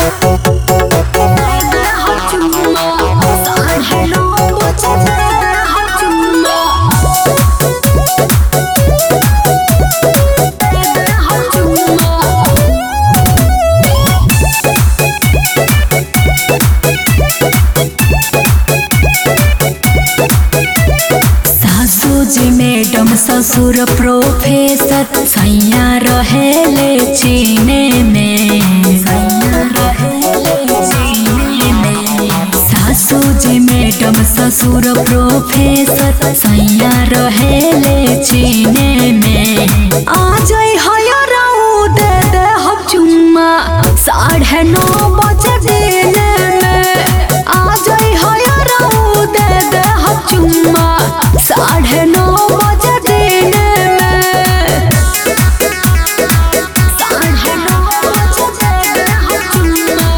सासूजी madam ससुर professor सैया रहेले चीने में सैया रहेले चीने में सासूजी मैडम ससुर प्रोफेसर सैया रहेले चीने में आ जाई हयराऊ दे दे हम चुम्मा साढ़े नौ बजे दिने में आ जाई हयराऊ दे दे हम चुम्मा साढ़े नौ बजे दिने में साढ़े नौ बजे दे दे हम चुम्मा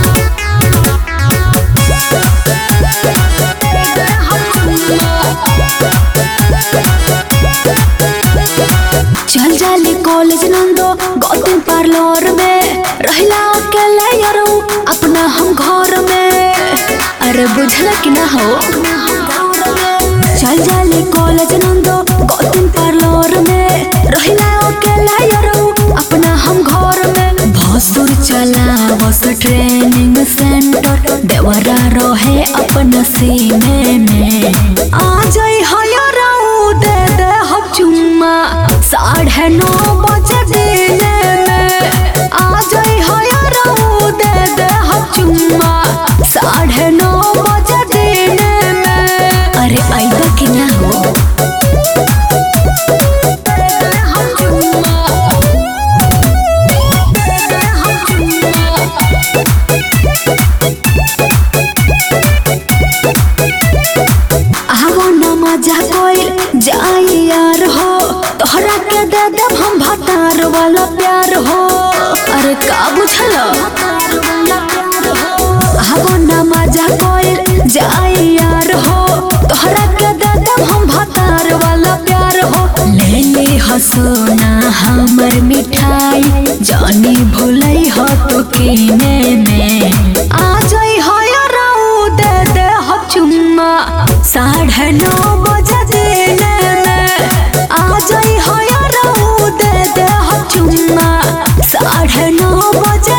दे दे हम चुम्मा चल जाली कॉलेज नंदो गौतम पार्लर में रहला अकेले यारो अपना हम घर में अरे बुझल कि ना हो चल जाली कॉलेज नंदो गौतम पार्लर में रहला अकेले यारो अपना हम घर में भसुर चला बस ट्रेनिंग सेंटर देवरा रहे अपना सीने में आ जाई हयराऊ दे दे हम चुम्मा साढ़े नौ बजे दिने में आ जाई हयराऊ दे दे हम चुम्मा साढ़े नौ बजे दिने में अरे आइदा कि ना हो दे दे हम चुम्मा दे दे हम चुम्मा आवो न मजा कोइल जाई यार हो तोहरा के दे देब हम भतार वाला प्यार हो अरे का बुझल आवो न मजा कोइल जाई यार हो तोहरा के दे देब हम भतार वाला प्यार हो ले ले हसोना हमर मिठाई जानी भूलई हो तो कीने में आ जाई हो याराऊ दे दे हो चुम्मा साढ़े नौ बजे दिने में आ जाई हो याराऊ दे दे हो चुम्मा साढ़े नौ बजे